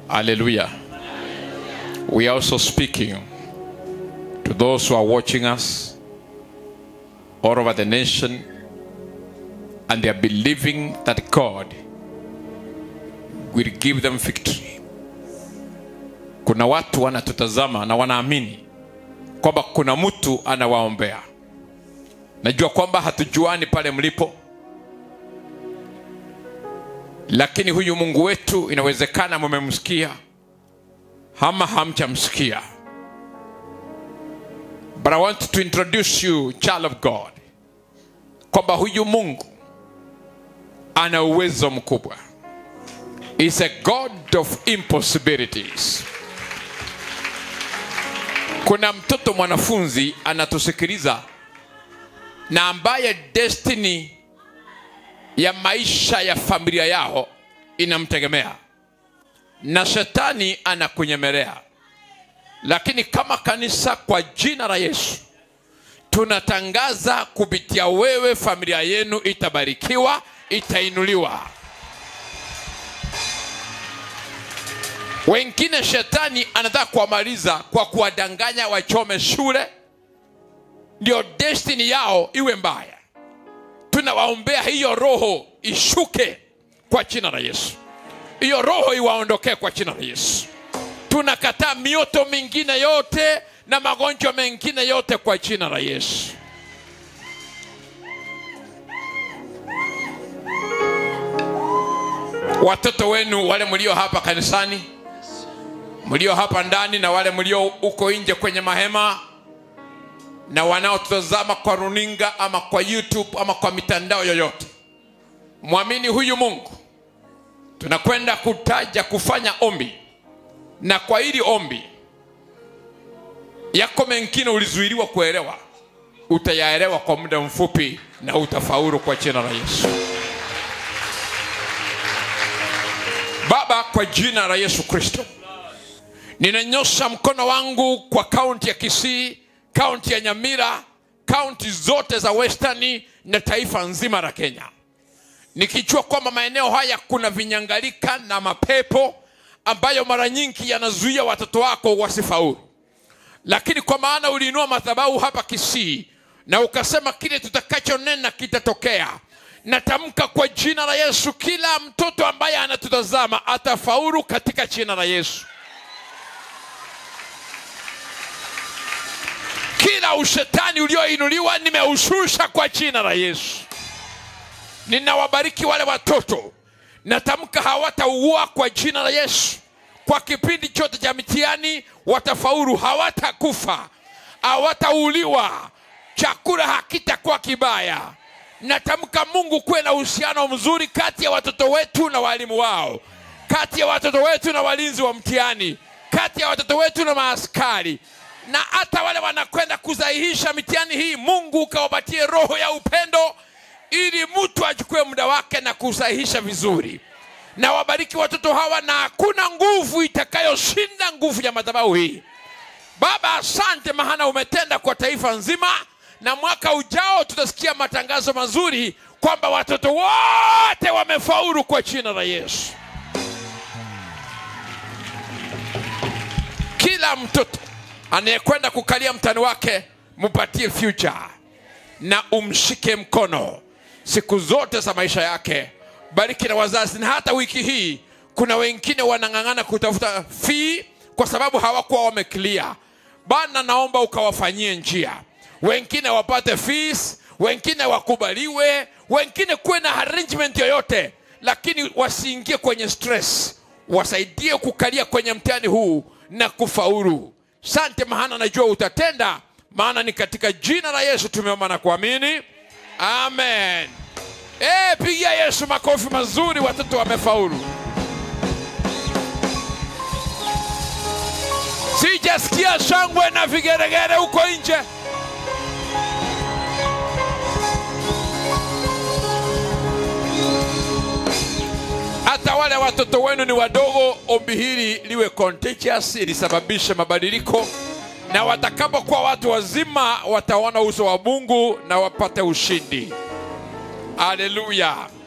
Hallelujah. We are also speaking to those who are watching us all over the nation and they are believing that God will give them victory. Kuna watu wanatutazama na wanaamini kwamba kuna mtu anawaombea. Najua kwamba hatujuani pale mlipo, lakini huyu Mungu wetu inawezekana mumemsikia ama hamchamsikia. But I want to introduce you child of God, kwamba huyu Mungu ana uwezo mkubwa. Is a God of impossibilities. Kuna mtoto mwanafunzi anatusikiliza na ambaye destiny ya maisha ya familia yao inamtegemea na shetani anakunyemelea lakini kama kanisa kwa jina la yesu tunatangaza kupitia wewe familia yenu itabarikiwa itainuliwa wengine shetani anataka kuwamaliza kwa kuwadanganya wachome shule ndio destiny yao iwe mbaya tunawaombea hiyo roho ishuke kwa jina la yesu hiyo roho iwaondokee kwa jina la yesu tunakataa mioto mingine yote na magonjwa mengine yote kwa jina la yesu watoto wenu wale mlio hapa kanisani mlio hapa ndani na wale mlio uko nje kwenye mahema na wanaotazama kwa runinga ama kwa youtube ama kwa mitandao yoyote mwamini huyu mungu tunakwenda kutaja kufanya ombi na kwa hili ombi yako mengine ulizuiliwa kuelewa utayaelewa kwa muda mfupi na utafaulu kwa jina la yesu baba kwa jina la yesu kristo ninanyosha mkono wangu kwa kaunti ya kisii kaunti ya nyamira kaunti zote za westani na taifa nzima la kenya nikijua kwamba maeneo haya kuna vinyangalika na mapepo ambayo mara nyingi yanazuia watoto wako wasifaulu lakini kwa maana uliinua madhabahu hapa kisii na ukasema kile tutakachonena kitatokea natamka kwa jina la yesu kila mtoto ambaye anatutazama atafaulu katika jina la yesu kila ushetani ulioinuliwa nimeushusha kwa jina la yesu ninawabariki wale watoto natamka hawataugua kwa jina la yesu kwa kipindi chote cha mitihani watafaulu hawatakufa hawatauliwa chakula hakitakuwa kibaya natamka mungu kuwe na uhusiano mzuri kati ya watoto wetu na walimu wao kati ya watoto wetu na walinzi wa mtihani kati ya watoto wetu na maaskari na hata wale wanakwenda kusahihisha mitihani hii mungu ukawapatie roho ya upendo ili mtu achukue muda wake na kusahihisha vizuri na wabariki watoto hawa na hakuna nguvu itakayoshinda nguvu ya madhabahu hii baba asante mahana umetenda kwa taifa nzima na mwaka ujao tutasikia matangazo mazuri kwamba watoto wote wamefaulu kwa jina la yesu kila mtoto anayekwenda kukalia mtani wake mpatie future na umshike mkono siku zote za maisha yake bariki na wazazi na hata wiki hii kuna wengine wanang'ang'ana kutafuta fii kwa sababu hawakuwa wameklia bana naomba ukawafanyie njia wengine wapate fees wengine wakubaliwe wengine kuwe na arrangement yoyote lakini wasiingie kwenye stress wasaidie kukalia kwenye mtihani huu na kufaulu sante mahana najua utatenda maana ni katika jina la yesu tumeomba na kuamini amen e, pigia yesu makofi mazuri watoto wamefaulu sijasikia shangwe na vigeregere huko nje hata wale watoto wenu ni wadogo ombi hili liwe contagious lisababishe mabadiliko na watakapokuwa watu wazima wataona uso wa mungu na wapate ushindi haleluya